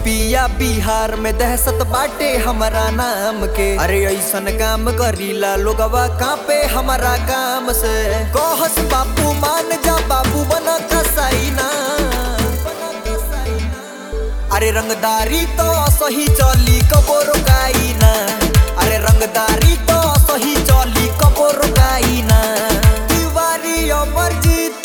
यूपिया बिहार में दहशत बाटे हमारा नाम के अरे ऐसन काम करीला लोगवा कापे हमारा काम से कहस बापू मान जा बाबू बना कसाई ना अरे रंगदारी तो सही चली कबो रोकाई ना अरे रंगदारी तो सही चली कबो रोकाई ना तिवारी अमरजीत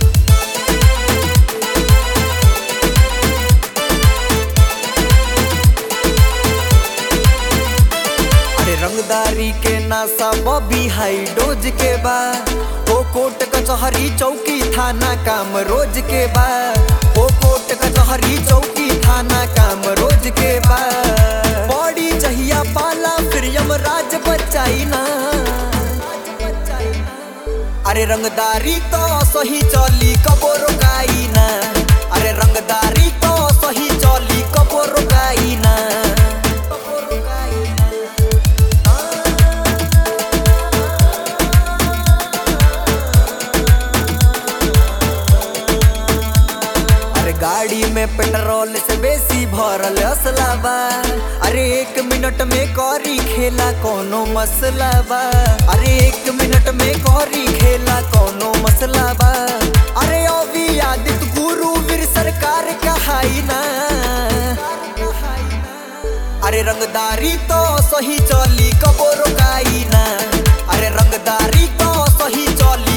अरे रंगदारी के नासा बॉबी हाई डोज के बा ओ कोट कचहरी चौकी थाना काम रोज के बा ओ कोट कचहरी चौकी थाना काम रोज के बा बॉडी जहिया पाला फिर यमराज बचाई ना अरे रंगदारी तो सही चली कबो रोकाई ना अरे रंगदारी तो सही चली कबो रोकाई ना कबो रोकाई ना अरे गाड़ी में पेट्रोल से बेसी भरल असला बा अरे एक मिनट में करी खेला कोनो मसला बा अरे एक मिनट में करी खेला कोनो मसला बा अरे अभी आदित्य गुरु वीर सरकार कहाई ना अरे रंगदारी तो सही चली कबो रोकाई ना अरे रंगदारी तो सही चली